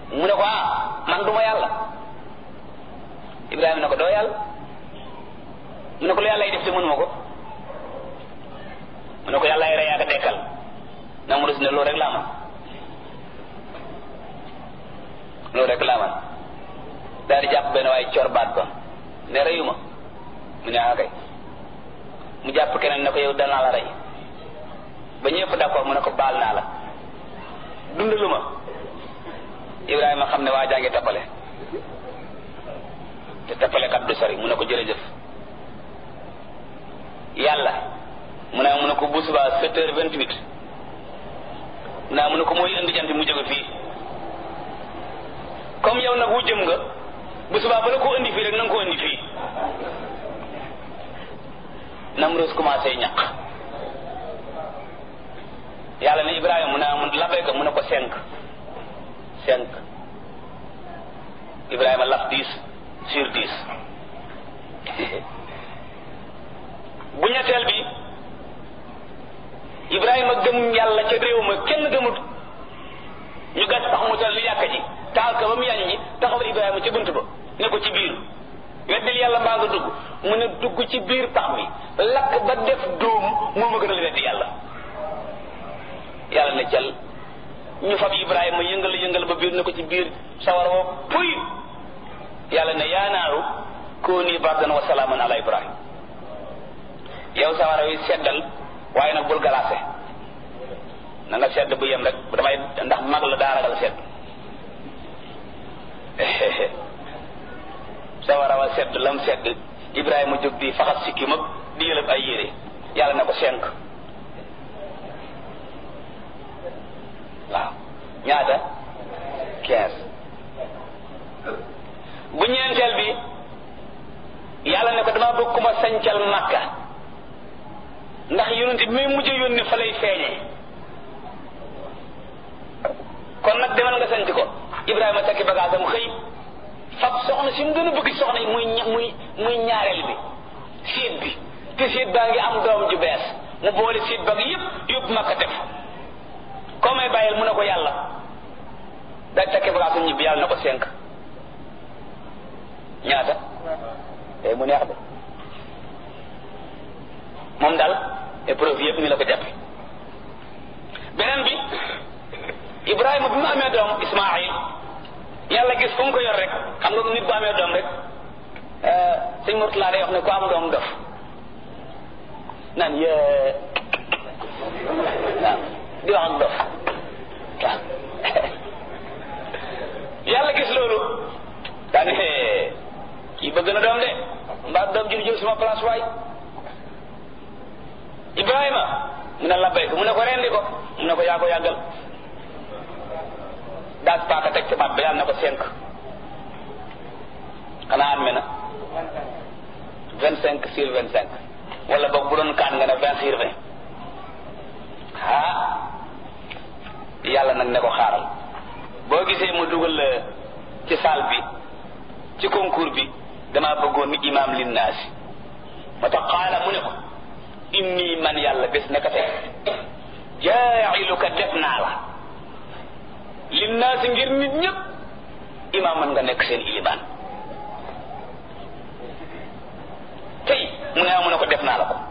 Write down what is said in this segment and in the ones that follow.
mu ne ko ah man duma yàlla Ibrahima ne ko doo yàlla mu ne ko lu yàlla yi def te mënuma ko mu ne ko yàlla ay rey ak a dekkal Namrus ne loolu rek laa man loolu rek laa man daal di jàpp benn waaye cor baat ba ne reyuma mu ne ah kay mu jàpp keneen ne ko yow danaa la rey ba ñëpp d'accord mu ne ko baal naa la dundalu ma Ibrahima xam ne waa jaa ngi tappale te tappale kat du sori mu ne ko jërëjëf yàlla mu ne mu ne ko bu subaa sept heures vingt huit naa mu ne ko mooy indi jant mu jóge fii comme yow nag wu jëm nga bu subaa ba la ko indi fii rek na nga ko indi fii Namrus commencé ñaq yàlla ne Ibrahima mu ne mu labbayka mu ne ko cinq cinq Ibrahima laf dix sur dix bu ñetteel bi Ibrahima gëm yàlla ca réew ma kenn gëmut ñu gas tax mu tal li yàkk ji taal ko ba mu yañ ñi taxawal Ibrahima ci bunt ba ne ko ci biir weddil yàlla mbaa nga dugg mu ne dugg ci biir pax bi lakk ba def dóom moo ma gën a weddi yàlla yàlla ne cal ñu fab Ibrahima yëngal yëngal ba biir ne ko ci biir sawar woo puy yàlla ne yaa naaru kooni bardan wa salaaman ala Ibrahima yow sawara wi seddal waaye nag bul galaase na nga sedd bu yem rek damay ndax mag la daa ragal sedd sawara wa sedd lam sedd Ibrahima jóg di faxas sikki mag di yëlëb ay yére yàlla na ko cinq waaw ñaata quinze bu ñeenteel bi yàlla ne ko dama bëgg ku ma sancal makka ndax yonent bi muy mujj yónni fa lay feeñee kon nag demal nga sanc ko Ibrahima takki bagaasam xëy fab soxna si mu gën a bëgg soxna yi muy muy muy ñaareel bi siit bi te siit baa ngi am doom ju bees mu boole siit ba yépp yóbbu makka def koo may bàyyil mu ne ko yàlla day takki bagaasam ñibbi yàlla na ko cinq ñaata tey mu neex de moom daal épreuve yëpp ni la ko jàppe beneen bi Ibrahima bi mu amee doom Ismaayil yàlla gis fu mu ko yor rek xam nga nit bu amee doom rek sëñ Murtala day wax ne ku am doom dof naan yee waaw di wax ak dof waaw yàlla gis loolu daane kii bëgg na doom de mbaa doom ji du jël suma place waay Ibrahima mu ne labbay ko mu ne ko rendi ko mu ne ko yaa ko yàggal daas paaka teg ci baat ba yàlla na ko cinq xanaa am na vingt cinq sur vingt cinq wala boog bu doon kaan nga ne vingt sur vingt ah yàlla nag ne ko xaaral boo gisee mu dugal la ci salle bi ci concours bi damaa bëggoon ni imaam linnaasi moo tax xaala mu ne ko inni man yàlla bés naka tey jaa'iluka def naa la linnaasi ngir nit ñëpp imaam man nga nekk seen ilimaan tey mu ne mu ne ko def naa la ko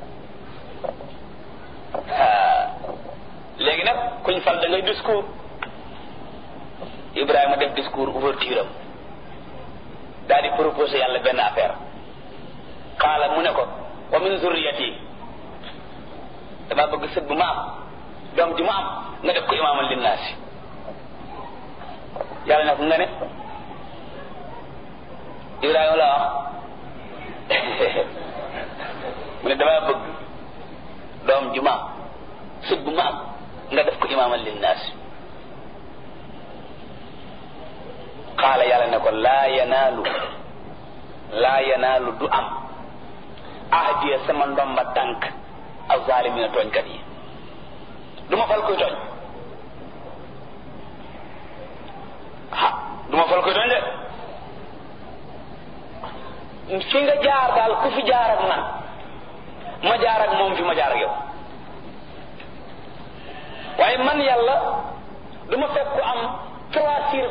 léegi nag kuñ fal da ngay discours Ibrahima def discours ouverture am daal di proposé yàlla benn affaire xaala mu ne ko wa min zurriyati dama bëgg sët bu ma am doom ji ma am nga def ko imaaman linnaasi yàlla ne ko nga ne Ibrahima la wax mu ne dama bëgg doom ju ma am sët bu ma am nga def ko imaaman linnaasi xaala yàlla ne ko laa yanaalu laa yanaalu du am ahdiya sama ndomba tànk aw zaalimina tooñkat yi du ma fal koy tooñ ah du ma fal koy tooñ de fi nga jaar daal ku fi jaar ak man ma jaar ak moom fi ma jaar ak yow waaye man yàlla du ma fekk ku am trois sur